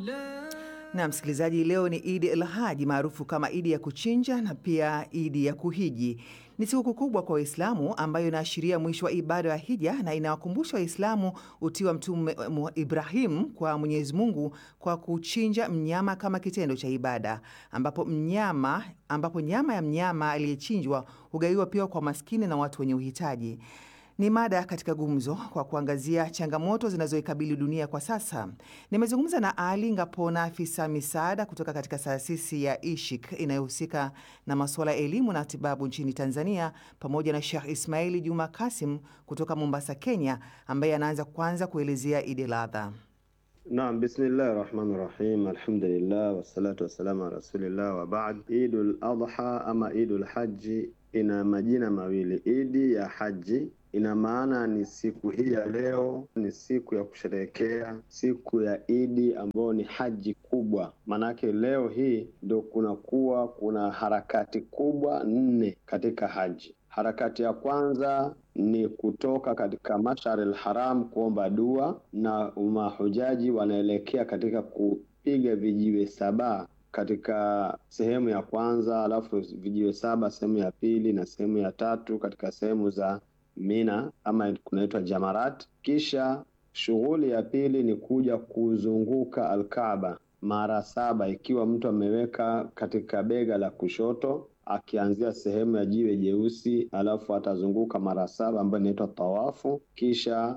Na msikilizaji, leo ni Idi el Haji maarufu kama Idi ya kuchinja na pia Idi ya kuhiji. Ni siku kubwa kwa Waislamu ambayo inaashiria mwisho wa ibada ya hija na inawakumbusha Waislamu utii wa Mtume Ibrahim kwa Mwenyezi Mungu kwa kuchinja mnyama kama kitendo cha ibada, ambapo mnyama ambapo nyama ya mnyama aliyechinjwa hugaiwa pia kwa maskini na watu wenye uhitaji. Ni mada katika gumzo kwa kuangazia changamoto zinazoikabili dunia kwa sasa. Nimezungumza na Ali Ngapona, afisa misaada kutoka katika taasisi ya Ishik inayohusika na masuala ya elimu na tibabu nchini Tanzania, pamoja na Sheikh Ismaili Juma Kasim kutoka Mombasa, Kenya, ambaye anaanza kwanza kuelezea Idi el Adha. Naam, bismillahi rahmani rahim, alhamdulillah wassalatu wassalamu ala rasulillah wa baad. Idul Adha ama Idul Haji ina majina mawili. Idi ya haji ina maana ni siku hii ya leo ni siku ya kusherehekea siku ya Idi ambayo ni haji kubwa. Maanake leo hii ndo kunakuwa kuna harakati kubwa nne katika haji. Harakati ya kwanza ni kutoka katika Mashar al-Haram kuomba dua, na mahujaji wanaelekea katika kupiga vijiwe saba katika sehemu ya kwanza, alafu vijiwe saba sehemu ya pili na sehemu ya tatu katika sehemu za Mina ama kunaitwa Jamarat. Kisha shughuli ya pili ni kuja kuzunguka Alkaaba mara saba, ikiwa mtu ameweka katika bega la kushoto akianzia sehemu ya jiwe jeusi, alafu atazunguka mara saba ambayo inaitwa tawafu. Kisha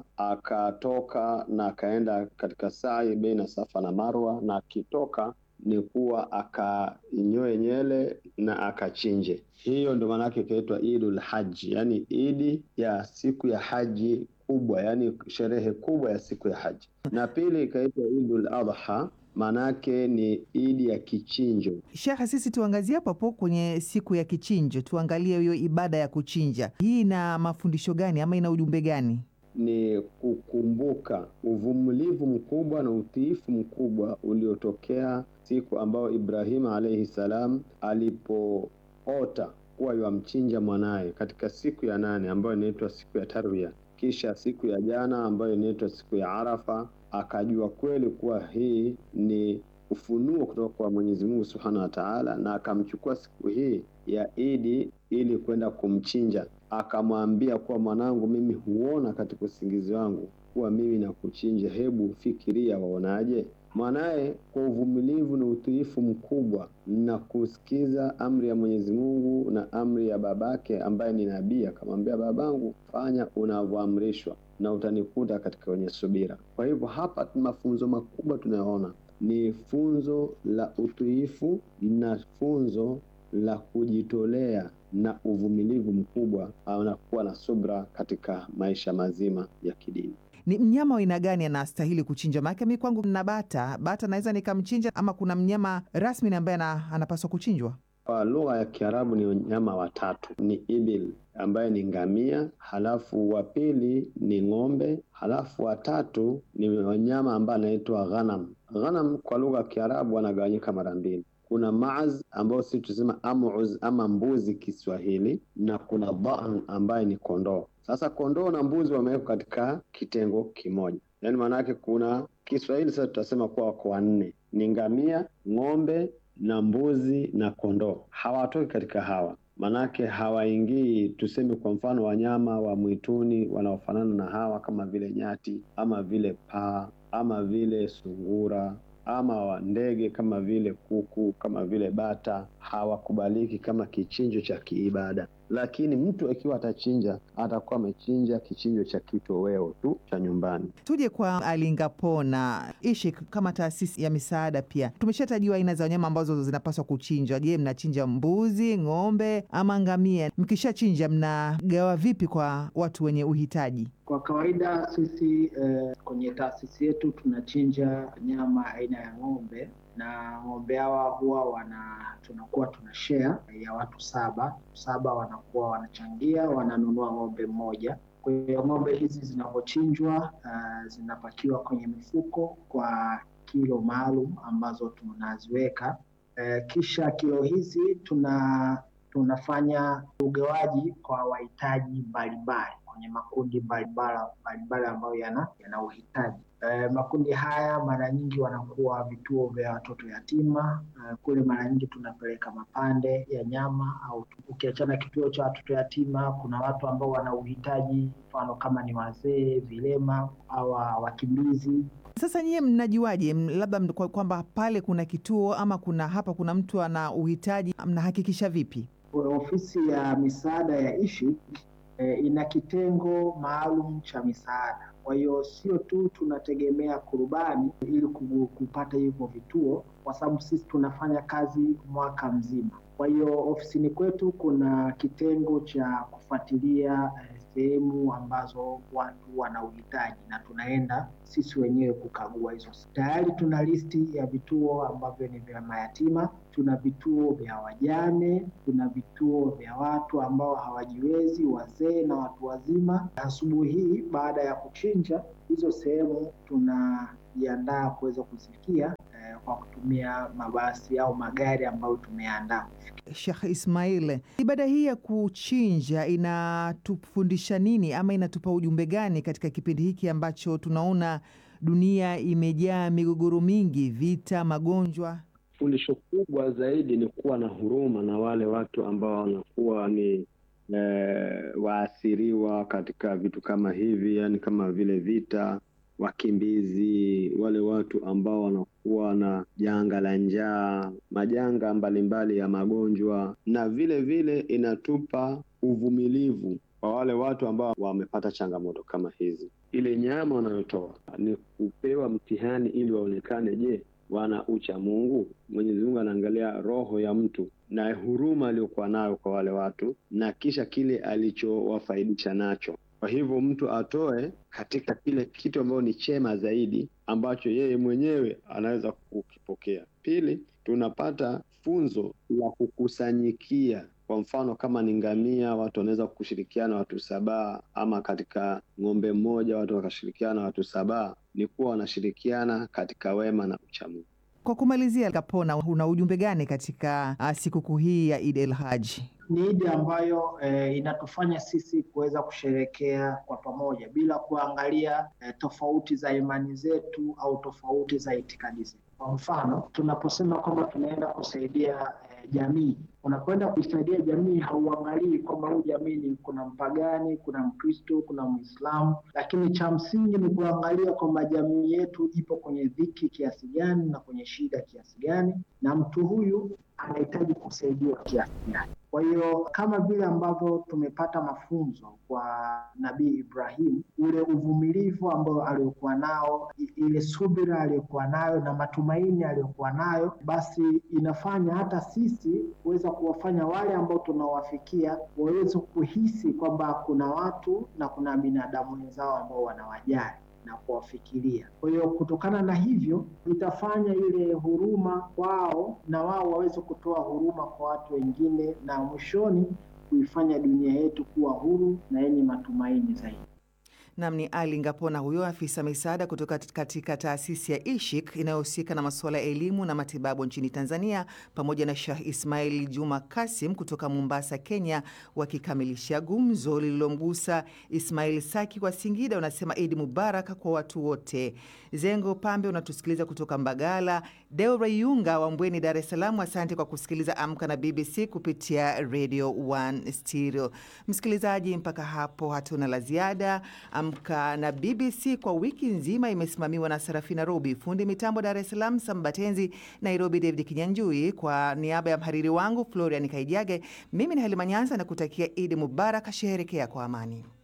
akatoka na akaenda katika sa'i baina Safa na Marwa, na akitoka ni kuwa akanyoe nyele na akachinje. Hiyo ndio maana yake ikaitwa Idul Haji, yani idi ya siku ya haji kubwa, yani sherehe kubwa ya siku ya haji. Na pili ikaitwa Idul Adha, maanake ni idi ya kichinjo. Shekhe, sisi tuangazie hapo hapo kwenye siku ya kichinjo, tuangalie hiyo ibada ya kuchinja. Hii ina mafundisho gani ama ina ujumbe gani? Ni kukumbuka uvumilivu mkubwa na utiifu mkubwa uliotokea siku ambayo Ibrahim alayhi salam alipoota kuwa yamchinja mwanaye katika siku ya nane ambayo inaitwa siku ya Tarwiya, kisha siku ya jana ambayo inaitwa siku ya Arafa, akajua kweli kuwa hii ni ufunuo kutoka kwa Mwenyezi Mungu Subhanahu wa Ta'ala, na akamchukua siku hii ya Idi ili kwenda kumchinja. Akamwambia kuwa mwanangu, mimi huona katika usingizi wangu kuwa mimi nakuchinja, hebu fikiria, waonaje? Mwanaye kwa uvumilivu na utiifu mkubwa na kusikiza amri ya Mwenyezi Mungu na amri ya babake ambaye ni nabii, akamwambia babangu, fanya unavyoamrishwa na utanikuta katika wenye subira. Kwa hivyo hapa mafunzo makubwa tunayoona ni funzo la utiifu na funzo la kujitolea na uvumilivu mkubwa na kuwa na subra katika maisha mazima ya kidini. Ni mnyama wa aina gani anastahili kuchinja? Maanake mi kwangu na bata bata naweza nikamchinja, ama kuna mnyama rasmi ambaye anapaswa kuchinjwa? Kwa lugha ya Kiarabu ni wanyama watatu, ni ibil ambaye ni ngamia, halafu wa pili ni ng'ombe, halafu watatu ni wanyama ambaye anaitwa ghanam. Ghanam kwa lugha ya Kiarabu wanagawanyika mara mbili kuna maaz ambao sisi tusema amuz ama mbuzi Kiswahili, na kuna dhan ambaye ni kondoo. Sasa kondoo na mbuzi wamewekwa katika kitengo kimoja, yaani maana yake kuna Kiswahili sasa tutasema kuwa wako wanne, ni ngamia, ng'ombe na mbuzi na kondoo. Hawatoki katika hawa, manake hawaingii, tuseme kwa mfano wanyama wa mwituni wanaofanana na hawa kama vile nyati ama vile paa ama vile sungura ama wa ndege kama vile kuku kama vile bata hawakubaliki kama kichinjo cha kiibada, lakini mtu akiwa atachinja atakuwa amechinja kichinjo cha kitoweo tu cha nyumbani. Tuje kwa Alingapona Ishik, kama taasisi ya misaada pia tumeshatajiwa aina za wanyama ambazo zinapaswa kuchinjwa. Je, mnachinja mbuzi, ng'ombe ama ngamia? Mkishachinja mnagawa vipi kwa watu wenye uhitaji? Kwa kawaida sisi eh, kwenye taasisi yetu tunachinja nyama aina ya ng'ombe na ng'ombe hawa huwa wana tunakuwa tuna share ya watu saba saba, wanakuwa wanachangia, wananunua ng'ombe mmoja. Kwa hiyo ng'ombe hizi zinavyochinjwa, uh, zinapakiwa kwenye mifuko kwa kilo maalum ambazo tunaziweka. Uh, kisha kilo hizi tuna tunafanya ugawaji kwa wahitaji mbalimbali. Kwa kwenye makundi mbalimbali mbalimbali ambayo yana yana uhitaji. E, makundi haya mara nyingi wanakuwa vituo vya watoto yatima. E, kule mara nyingi tunapeleka mapande ya nyama, au ukiachana kituo cha watoto yatima, kuna watu ambao wana uhitaji, mfano kama ni wazee, vilema au wakimbizi. Sasa nyie mnajuaje labda kwamba pale kuna kituo ama kuna hapa kuna mtu ana uhitaji, mnahakikisha vipi? Ofisi ya misaada ya ISHIK e, ina kitengo maalum cha misaada. Kwa hiyo sio tu tunategemea kurubani ili kupata hivyo vituo, kwa sababu sisi tunafanya kazi mwaka mzima. Kwa hiyo ofisini kwetu kuna kitengo cha kufuatilia sehemu ambazo watu wana uhitaji na tunaenda sisi wenyewe kukagua hizo. Tayari tuna listi ya vituo ambavyo ni vya mayatima, tuna vituo vya wajane, tuna vituo vya watu ambao hawajiwezi, wazee na watu wazima. Asubuhi hii baada ya kuchinja hizo sehemu tunajiandaa kuweza kuzifikia eh, kwa kutumia mabasi au magari ambayo tumeandaa. Sheikh Ismail, ibada hii ya kuchinja inatufundisha nini ama inatupa ujumbe gani katika kipindi hiki ambacho tunaona dunia imejaa migogoro mingi, vita, magonjwa? Fundisho kubwa zaidi ni kuwa na huruma na wale watu ambao wanakuwa ni e, waathiriwa katika vitu kama hivi, yani kama vile vita, wakimbizi, wale watu ambao wanakuwa na janga la njaa, majanga mbalimbali ya magonjwa, na vile vile inatupa uvumilivu kwa wale watu ambao wamepata changamoto kama hizi. Ile nyama wanayotoa ni kupewa mtihani ili waonekane, je, wana ucha Mungu? Mwenyezi Mungu anaangalia roho ya mtu na huruma aliyokuwa nayo kwa wale watu na kisha kile alichowafaidisha nacho. Kwa hivyo mtu atoe katika kile kitu ambacho ni chema zaidi ambacho yeye mwenyewe anaweza kukipokea. Pili, tunapata funzo la kukusanyikia. Kwa mfano kama ni ngamia, watu wanaweza kushirikiana watu sabaa, ama katika ng'ombe mmoja watu wakashirikiana watu sabaa. Ni kuwa wanashirikiana katika wema na uchamungu. Kwa kumalizia, Kapona, una ujumbe gani katika sikukuu hii ya Eid el Hajj? Ni Idi ambayo e, inatufanya sisi kuweza kusherekea kwa pamoja bila kuangalia e, tofauti za imani zetu au tofauti za itikadi zetu. Kwa mfano, tunaposema kwamba tunaenda kusaidia e, jamii, unakwenda kuisaidia jamii, hauangalii kwamba huu jamii ni kuna mpagani, kuna Mkristo, kuna Mwislamu, lakini cha msingi ni kuangalia kwamba jamii yetu ipo kwenye dhiki kiasi gani na kwenye shida kiasi gani, na mtu huyu anahitaji kusaidiwa kiasi gani. Kwa hiyo kama vile ambavyo tumepata mafunzo kwa Nabii Ibrahim, ule uvumilivu ambao aliokuwa nao, ile subira aliyokuwa nayo na matumaini aliyokuwa nayo, basi inafanya hata sisi kuweza kuwafanya wale ambao tunawafikia waweze kuhisi kwamba kuna watu na kuna binadamu wenzao ambao wanawajali na kuwafikiria. Kwa hiyo kutokana na hivyo itafanya ile huruma kwao na wao waweze kutoa huruma kwa watu wengine, na mwishoni kuifanya dunia yetu kuwa huru na yenye matumaini zaidi. Nam ni Ali Ngapona, huyo afisa misaada kutoka katika taasisi ya ISHIK inayohusika na masuala ya elimu na matibabu nchini Tanzania, pamoja na Shah Ismail Juma Kasim kutoka Mombasa, Kenya, wakikamilisha gumzo lililomgusa Ismail Saki kwa Singida. Unasema Idi Mubarak kwa watu wote. Zengo Pambe unatusikiliza kutoka Mbagala. Deo Rayunga wa Mbweni, Dar es Salaam, asante kwa kusikiliza Amka na BBC kupitia Radio 1 Stereo. Msikilizaji, mpaka hapo hatuna la ziada. Amka na BBC kwa wiki nzima imesimamiwa na Sarafina Robi, fundi mitambo Dar es Salaam Sambatenzi, Nairobi David Kinyanjui. Kwa niaba ya mhariri wangu Florian Kaijage, mimi ni Halima Nyanza na kutakia Idi Mubarak, sheherekea kwa amani.